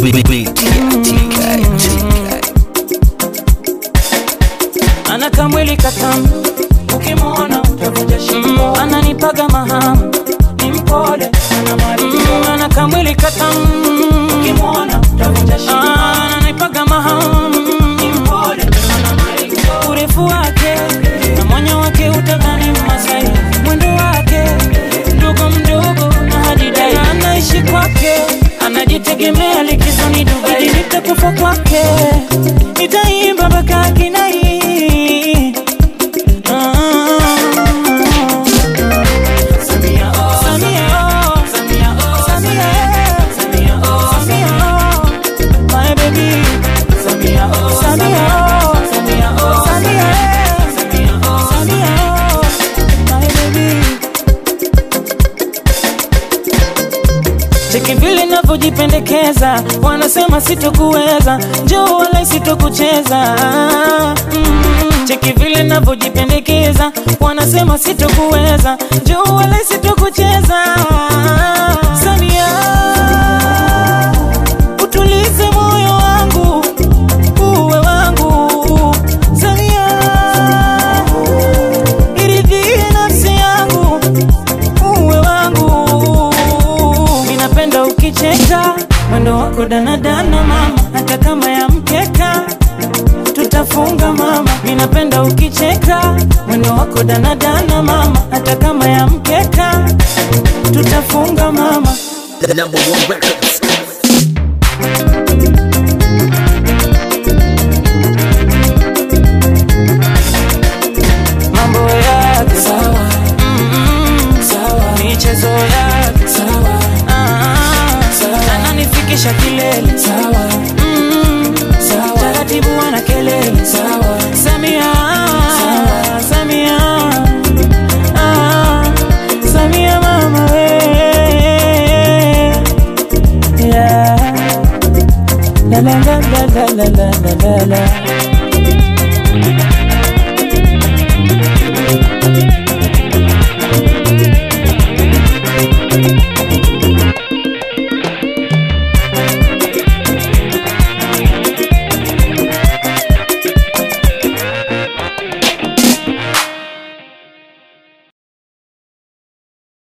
ana kamwili katamu ukimwona utavunja shingo ananipaga mahamu ni mpole ana maringo ana kamwili katamu ukimwona utavunja shingo ananipaga mahamu ni mpole ana maringo urefu wake na mwanya wake utadhani Masai mwendo wake mdogo mdogo na hadidai anaishi kwake anajitegemea likizoni Dubai nitakufa kwake nitaimba mpaka kinai Samia, oh, Samia, oh, Samia, oh, Samia, Samia, oh, Samia, oh, my baby. Samia, oh, Samia, oh, Samia, oh, Samia, Samia, oh, Samia, oh, my baby. Cheki vile navyojipendekeza, wanasema sitokuweza, njoo wala sitokucheza. Mm, Cheki vile navyojipendekeza, wanasema sitokuweza, njoo wala sitokucheza. Samia, utulize moyo wangu, uwe wangu. Samia, iridhie nafsi yangu uwe wangu. Ninapenda ukicheka mwendo wako danadana mama, hata kama ya mkeka tutafunga mama. Ninapenda ukicheka mwendo wako danadana mama, hata kama ya mkeka tutafunga mama. The number one records. mambo yake sawa, mm, sawa, michezo yake sawa, ah, sawa, ananifikisha kilele sawa, mm, sawa, taratibu ana kelele sawa, Samia, sawa, Samia, ah, Samia mama we, yeah, la la la la la la la la la.